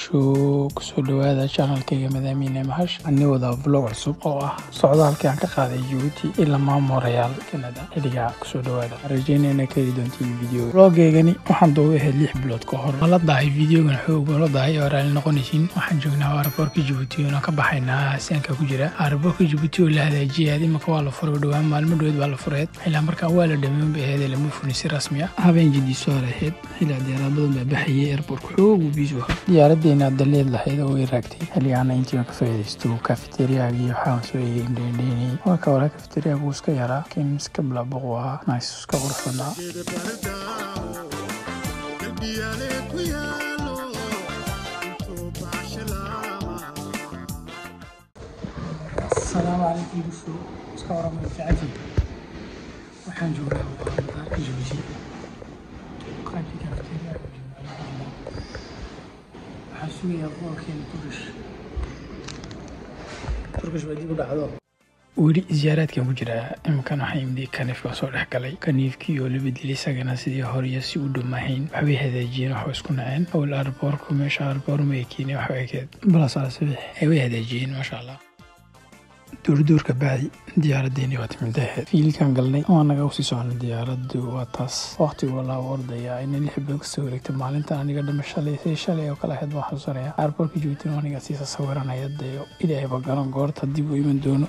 bulsho kusoo dhawaada janalkayga madaamiine mahash ani wada vlog cusub oo ah socdaalkii aan ka qaaday jabuuti ilaa maamorayaal kanada xiligaa kusoo dhawaada rajeynayna ka heli doontiin video vlogeygani waxaan dooga ahayd lix bilood ka hor la dahay videogan xoog la dahay oo raali noqonaysiin waxaan joognaa aeroboortka jabuuti oona ka baxaynaa sianka ku jira aeroboortka jabuuti oo la hadaajiyay imaka waa la furay dhowaan maalmo dhoweed baa la fureed ilaa markaa waa la dhameyn bay ahayd lama furin si rasmi ah habeen jadiiso hore ahayd ilaa diyaarad badan baa baxayay airportka xoog uu biisu ahaa diyaaradeena daleed lahayd oo way raagtay xilligaana intii ka faaidaysto kafeteriyaga iyo waxaan soo eegay indheendheynay waa ka wala kafeteriyaga uu iska yaraa laakiin iska bilaaboqu ahaa nice iska qurux badnaa asalaamu calaykum bushu iska waramay fiicanti waxaan joognaa madaarka jabuuti qaybtii kafeteriyaga waxaan sugayaa boqolkeena turkish turkish baa dib u dhacdo weli ziyaaraadkan ku jiraa iminkan waxaa imdi kaniif baa soo dhex galay kaniifkii oo la bedelay isagana sidii horiyo si u dhamaahayn waxbay hadaajiyeen waxba isku naceen owl arboorku meesha arboor ma ekeene waxba ekeed balasaalasabix ay way hadaajiyeen maasha allah duurduurka bacdi diyaaradeeni waa timida ahayd fiilkan galnay waa naga usii socona diyaaradu waa taas waqtigu walaa ordaya ina lix bilood kasoo wareegtay maalintan aniga dhama shalay si shalay oo kale ahayd baan xusuusanaya airportka jabuutina aniga siisa sawiranaya dee ilaahayba garan goorta dib u iman doono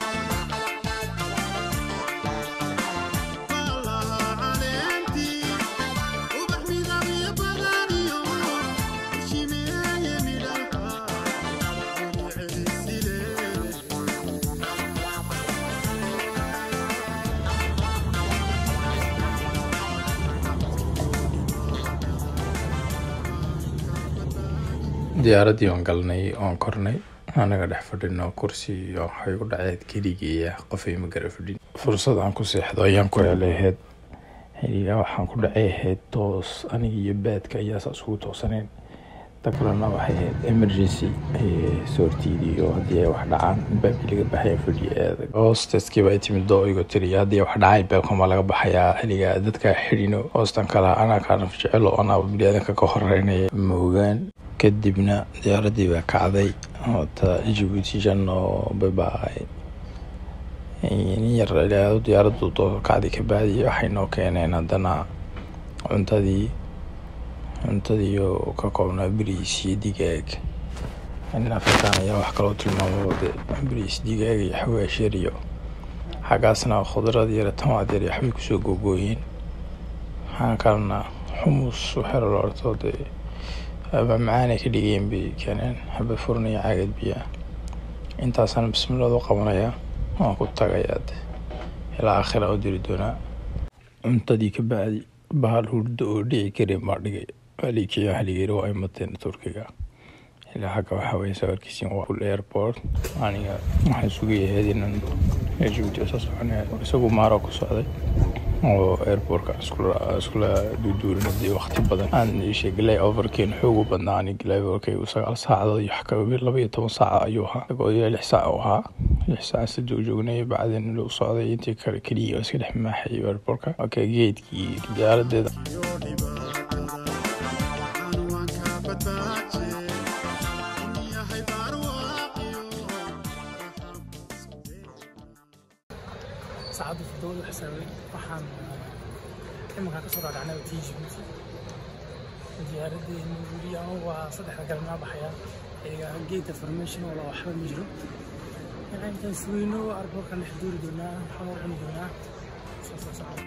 diyaaraddii waan galnay oon kornay anaga dhex fadhino kursi iyo waxay u dhaceed keligeeya qofay ma gara fadhin fursad aan ku seexdo ayaan ku helay ahayd xiligaa waxaan ku dhacay ahayd toos aniga iyo baadka ayaa saas ugu toosaneen ta kalena waxay ahayd emergency soortiidiyo haddii ay wax dhacaan baabkii laga baxaya fadhiya adag hoosteskiiba ay timid doo igo tiri haddii wax dhacay baabkama laga baxayaa xiligaa dadka xidhino hoostan kala anaa kaanaf jecelo anaa biniaadanka ka horeynaya moogaan kadibna diyaaradii baa kacday ta jabuuti janno babaay nin yar ilaado diyaaradu kacday kabacdi waxay noo keeneen haddana cuntadii cuntadii oo ka koobnaa bariis iyo digaag nin afrikaan ayaa wax kaloo tilmaamo de bariis digaag iyo xawaash yar iyo xaggaasna khudrad yar tamaad yar iyo waxbay kusoo googooyeen waxaa kalena xumus waxyar la orto dee aba macaanay ka dhigeen bay keeneen xaba furnaya caagad biyaa intaasaan bismillaad u qabanayaa waan ku tagayaa de ilaa aakhira u diri doonaa cuntadii ka bacdi bahal hurdo oo dhici karin baa dhigay alikiya haligeeri waa imateen turkiga ilaa xagga waxaa weye sawirkiisin waa full airport aniga waxaan sugayahayd inaan jabuuti soo soconaya isagu maaro ku socday oo airportka iskula duuduurinadii waqti badan aan ishe glay overkeen xoogu badnaa ani glay overkay sagaal saacadood iyo wax laba iyo toban saaca ayuu ahaa isagoo ilaa lix saac u ahaa lix saac si joogjoognay bacdin lou socday intii kale keliya oo iska dhex maaxay airportka marka geedkii diyaaradeeda saacaddu todobada xisaabay waxaan imankaan kasoo dhaadhacnay tii jibuuti diyaaradeenu weli ama waa saddexda galmaa baxaya xiligaa geedka formation oo la waxba ma jiro intaan sugeyno arboorkan dhex duuri doonaa waxaan u cuni doonaa soo soo socda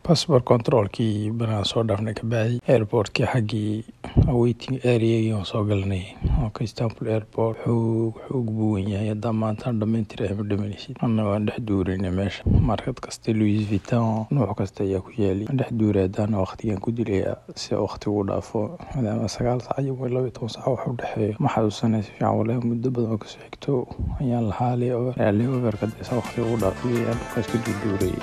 passport controlkii banaan soo dhaafnay kabacdi airportkii xaggii awaiting areagii aan soo galnay oka istanbul airport xoog xoog buu wen yahay haddaa maantaan dhamayntir ama dhamanaysid anna waan dhex duurayna meesha markad kasta louis viton nooc kasta ayaa ku yaali waan dhex duuray haddaana waqtigan ku dilaya si waqti uu dhaafo maadaama sagaal sac iyo laba iyo toban sac wax u dhexeeyo ma xasuusanay si fiican walahi muddo badan oo kasoo xigto ayaan lahaa leoverka desa waqti uu dhaafay ayaan dhulkaas ka duuduurayay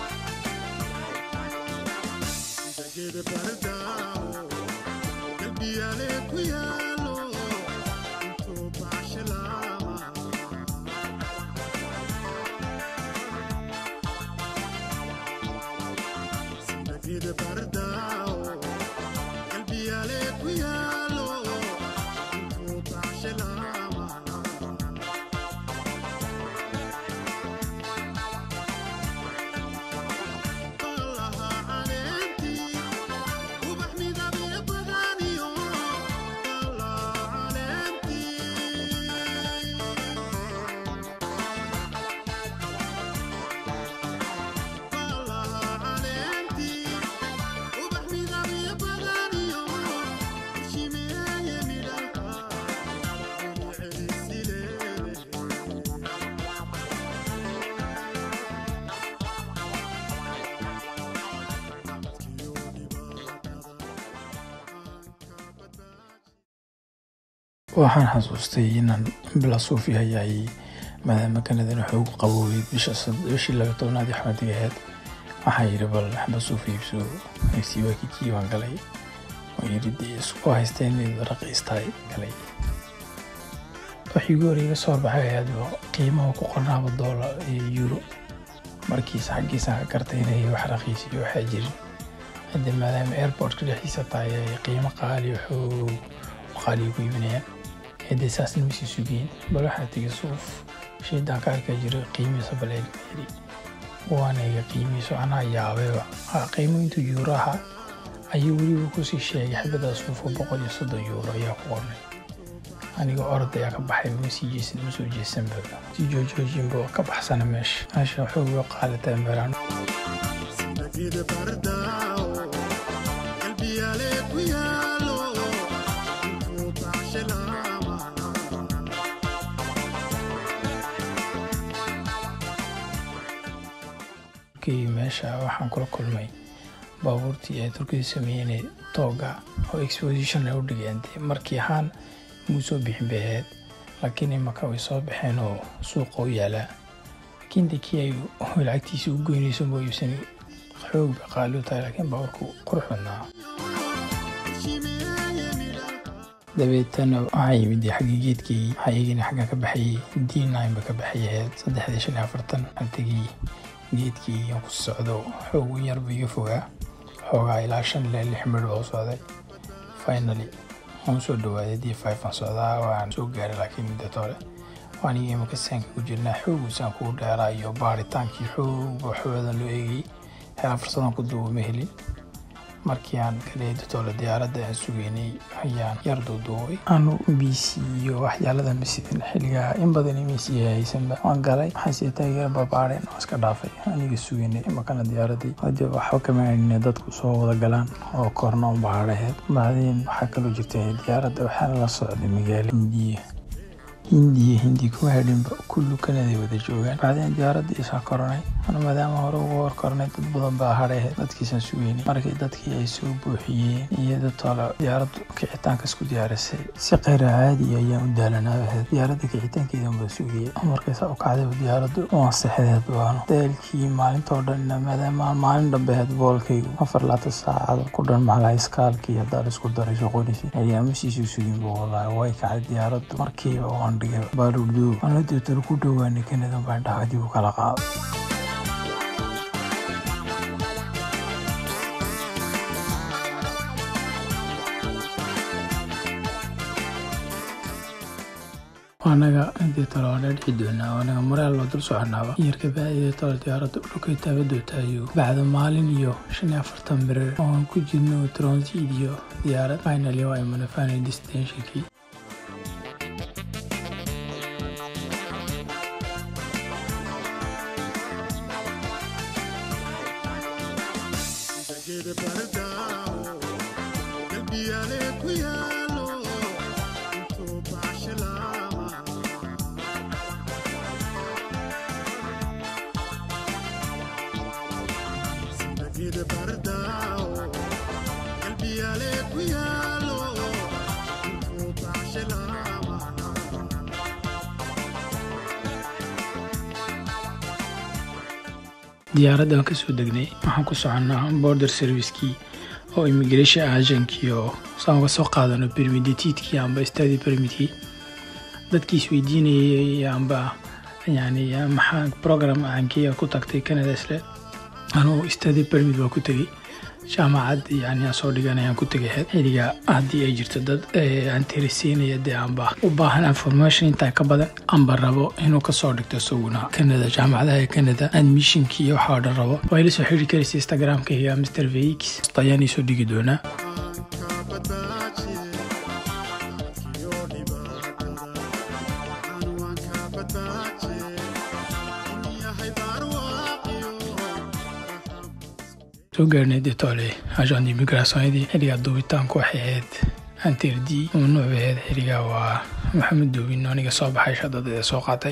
waxaan xasuustay inaan bila suufi hayay maadaama kanadan xoog qaboobay bishii laba tobnaad xamadiga aheyd waxaan yidhi bal xaba suufi iibso agsiiwaakikii baan galay oo yidhi dee isku haysteen inayd raqiistahay galay wixii goor iga soo baxay ayadoo qiimaha ku qornaaba doolar iyo euro markiisa xaggiisa ka gartay inay wax raqiisiyo waxaa jirin hadde maadaama airportka dhexdiisa tahay ay qiimo qaaliyo xoog qaaliyo ku iibinayaan hadee saasna masii sugeen bal waxaa tegi suuf shaydaan ka arkaa jira qiimihiisa baleeli waana iga qiimihiisu anaa yaabayba qiimo intuu yuuro ahaa ayuu weliba kusii sheegay xabada suufo boqol iyo soddon yuuro ayaa ku qornay aniga orod ayaa ka baxay ma sii jeesan ma soo jeesanba si joojoojinba ka baxsana meesha meesha xoog oo qaalataa maraan meesha waxaan kula kulmay baabuurtii ay turkida sameeyeen tooga oo exposition ay u dhigeen markii ahaan muu soo bixin bay ahayd laakiin imaka way soo baxeen oo suuqa u yaalaa laakiin de kii ay lacagtiisa u goynayso moo iibsan xoog bay qaali u tahay laakiin baabuurku qurux badnaa dabeetana waxaa yimid xaggii geedkii waxaa iyagina xagga ka baxayay d nine ba ka baxay ahayd saddexdii shan iyo afartan antigii geedkii aan ku socdo xoog u yarba iga fogaa xoogaa ilaa shan ilaa lix midh oo socday finally waan soo dhawaaday d five aan socdaa waan soo gaaray laakiin muddat hore waan iga imaka saanka ku jirnaa xoogiisaan kugu dheeraa iyo baaritaankii xoog waxoodan loo eegayay xeelaa fursadan ku duuba ma helin markii aan galay datoole diyaaradda aan sugeynay ayaan yar duuduubay anu b c iyo waxyaalada masidin xilligaa in badan m c haysanba waan galay waxaase taageera barbaareen oo iska dhaafay aniga sugeynay imakana diyaaradii hade waxba kama aanine dadku soo wada galaan oo korna un baadhaheed bacdeen waxaa kaloo jirta diyaaradda waxaana la socday magaalo hindiya hindiya hindi kuma hedhinba kullu kanaday wada joogaan bacdeen diyaaradda isaa koranay ana maadaama hore uga hor koranay dad badan baa hadhay dadkiisaan sugeynay markii dadkii ay soo buuxiyeen iyo dadtoola diyaaraddu kicitaanka isku diyaarisay si kheyra caadi ayaan u daalanaabahad diyaaradda kicitaankeedan baa sugayay markaysaa u kacdayba diyaaraddu waan sexdeed baano daalkii maalintoo dhan maadaama maalin dhambeheed boolkaygu afar laata saacado ku dhan maclaa iskaalkii haddaan isku daray soqonaysa ayaama siisoo suginba wallaahi way kacday diyaaraddu markiiba waan dhigay baalurdow ana deetana ku dhowaanay kanadan baan dhaha dib u kala qaado anaga deetalo waa dhici doonaa anaga moraal loo dul soconaaba yarka bacdi deetalo diyaaradda dhulkay taabadootayo bacda maalin iyo shan iyo afartan birir oon ku jirno transit iyo diyaarad finally waa imanafaanay destinationkii diyaaradda waan kasoo degnay waxaan ku soconnaa border servicekii oo immigration agenkii oo saan uga soo qaadano bermidetiidkii amba stadi bermidkii dadkii isweydiinayay amba yani maxaa program aankii ku tagtay canada isle anugu stadi bermid waa ku tegey jaamacad yani aan soo dhiganayaan ku tegay xiliga haddii ay jirto dad aan tirisiinaya dee amba u baahan information intaa ka badan amba rabo inuu kasoo dhigto isaguna canada jaamacadaha ee canada admissionkii iyo waxaa o dhan rabo waa ila soo xiri karaysa instagramka iyo mr vx ayaan iisoo dhigi doonaa soo gaarnay detole agent immigrationadii xiligaa duubitaanku waxay ahayd antirdi mamnuuc bay ahayd xiligaa waa maxamed duubin aniga soo baxay shadada ee soo qaatay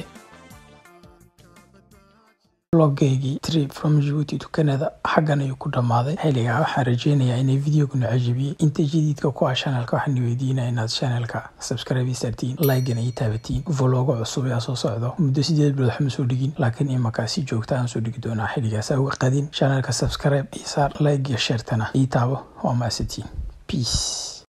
logaygii trip from jibuuti to canada xaggan ayuu ku dhammaaday xiligaa waxaan rajeynayaa inay videoguna cajabiyey inta jadiidka ku ah shanalka waxaan weydiinaya inaad shanalka subscribe sartiin like-gana ii taabatiin vlogo cusub yaa soo socdo muddo sideed bilood waxma soo dhigin laakiin imankaa si joogta aan soo dhigi doonaa xiligaas uga qadin shanalka subscribe iyo saar like iyo sheertana ii taabo waa maasatiin peace